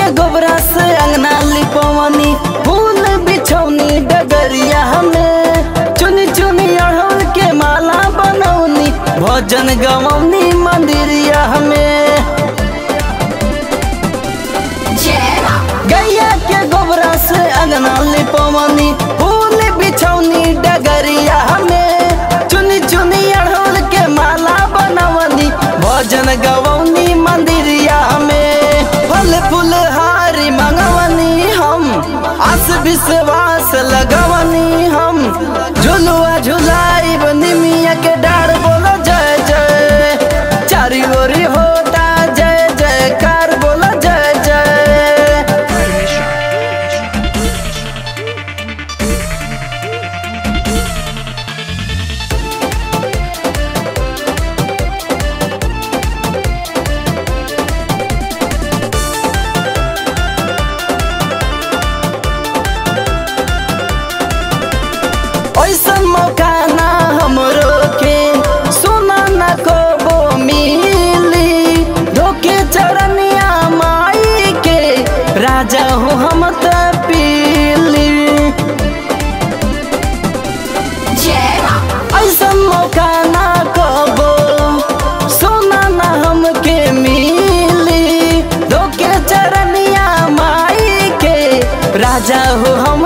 गोबरा से अंगना लिपवनी फूल बिछौनी डगरिया में चुनी चुनी अड़हुल के माला बनौनी भजन गवनी मंदिरिया में गैया के गोबरा से अंगना लिपवनी फूल बिछौनी डगरिया में चुनी चुनी अड़हुल के माला बनवनी भजन गवनी मंदिरिया में फल फूल हारी मंगवनी हम आस विश्वास लगवनी हम झुलुआ झुलाई निमिया के डार बोलो जय जय चारी ओरी होता जय जयकार बोलो जय जय ऐसन मौका ना हमरो के सुना न को मिली धोके चरनिया माई के राजा हो हम त पीली ऐसन मौका ना कबो सोना ना हमके मिली धोके चरनिया माई के राजा हो हम